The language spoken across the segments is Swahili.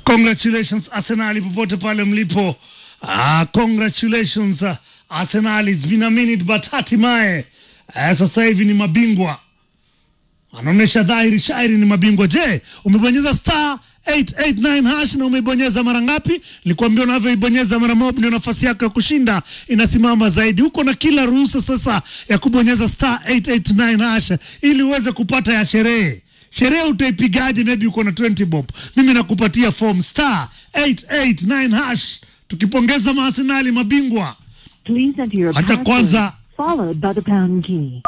Congratulations Arsenal popote pale mlipo. Ah, congratulations uh, Arsenal. It's been a minute but hatimaye eh, sasa hivi ni mabingwa, anaonyesha dhahiri shairi ni mabingwa. Je, umebonyeza star 889 hash na umeibonyeza mara ngapi? Nilikwambia unavyoibonyeza mara moja ndio nafasi yako ya kushinda inasimama zaidi. Uko na kila ruhusa sasa ya kubonyeza star 889 hash ili uweze kupata ya sherehe sherehe utaipigaje? Maybe uko na 20 bob, mimi nakupatia form star 889 hash, tukipongeza maasenali mabingwa. Please enter your Acha password, kwanza followed by the pound key.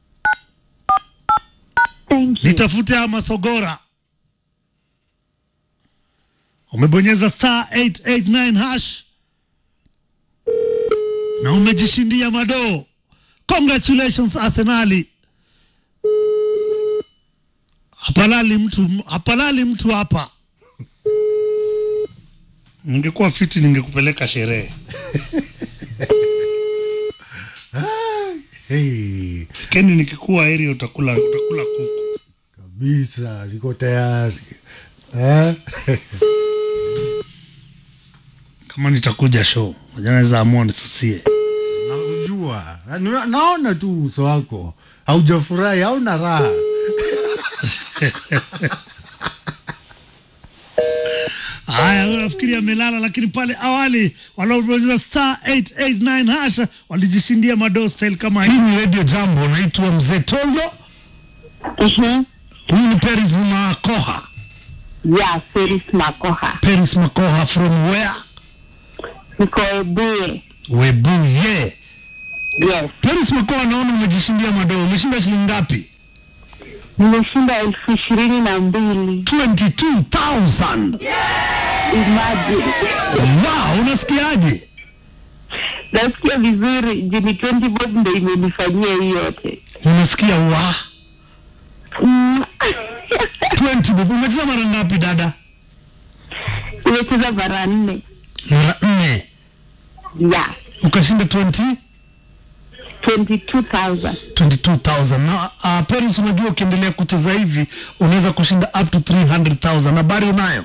Thank you. nitafute haya masogora. Umebonyeza star 889 hash na umejishindia madoo. Congratulations Arsenali. Hapalali mtu, hapalali mtu hapa. Ningekuwa fiti ningekupeleka sherehe. Hey, Keni nikikuwa area utakula utakula kuku. kabisa niko tayari eh? Kama nitakuja show, moja naweza amua nisusie. Nakujua na, naona tu uso wako haujafurahi, hauna raha. Haya, wewe nafikiri amelala, lakini pale awali waliobonyeza star 889 hasha walijishindia madoo style kama hii. Ni Radio Jambo, unaitwa Mzee Tondo. Mhm. Huyu ni Peris Makoha. Yeah, Feris Makoha. Peris Makoha from where? Niko Ebuye. Webuye. Yes. Peris Makoha, naona umejishindia madoo. Umeshinda shilingi ngapi? Nimeshinda elfu ishirini na mbili. 22,000. Imagine. Wow, unasikiaje? Nasikia vizuri. Jini 20 bob ndo imenifanyia hii yote. Unasikia wa Mm. 20 bob. Umecheza mara ngapi dada? Nimecheza mara nne. Mara nne. Yeah. Ukashinda 20 22,000. 22,000 na uh, Paris, unajua ukiendelea kucheza hivi unaweza kushinda up to 300,000. Habari unayo?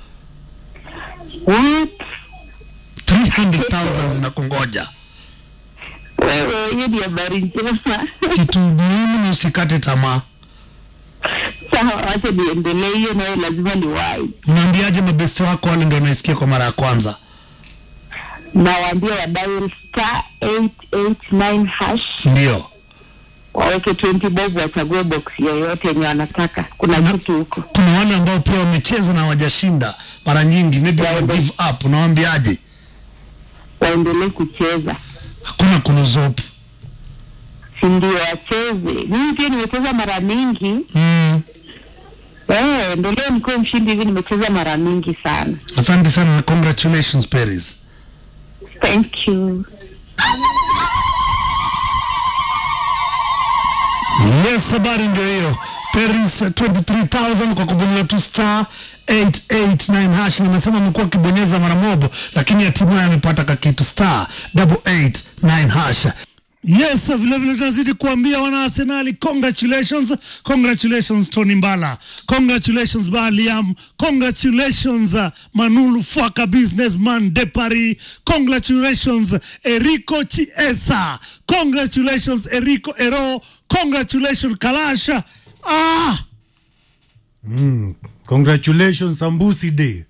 What? 300,000 zinakungoja. Wewe, hiyo ni habari njema. Kitu muhimu ni usikate tamaa. Sawa, wacha niendelee. Hiyo nayo lazima ni wai. Unaambiaje mabesti wako wale ndio wanaisikia kwa mara ya kwanza? Nawaambia wa dial star 889 hash Ndio. waweke 20 bob wachague box yoyote yenye wanataka. Kuna kitu huko. Kuna wale ambao pia wamecheza na hawajashinda mara nyingi, maybe Yeah, wana give up. Unawaambiaje? waendelee kucheza, Hakuna kunuzopu. si ndio? Wacheze. Mimi pia nimecheza mara mingi. Mm. Eh, ndio leo nikuwe mshindi hivi, nimecheza mara mingi sana. Asante sana na congratulations Paris. Thank you. Yes, habari ndio hiyo. Paris 23000 kwa kubonyeza tu star 889 hash. Nimesema amekuwa akibonyeza mara mobo, lakini hatimaye amepata kakitu star 889 hash. Yes, vile vile tunazidi kuambia wana Arsenali congratulations, congratulations Tony Mbala, congratulations Baliam, congratulations uh, Manulu Fwaka businessman de Paris, congratulations Erico Chiesa, congratulations Erico Ero, congratulations Kalasha. Ah, Congratulations Sambusi Day.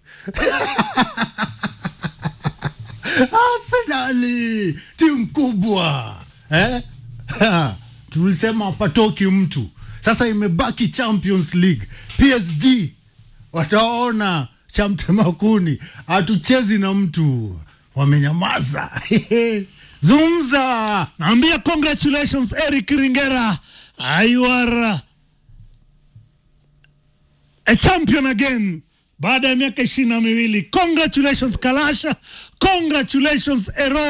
Arsenali timu kubwa eh? Ha, tulisema hapatoki mtu, sasa imebaki Champions League. PSG wataona cha mtemakuni, hatuchezi na mtu, wamenyamaza zungumza. naambia congratulations Eric Ringera, Ah, you are uh, a champion again baada ya miaka ishirini na miwili. Congratulations Kalasha, congratulations Ero.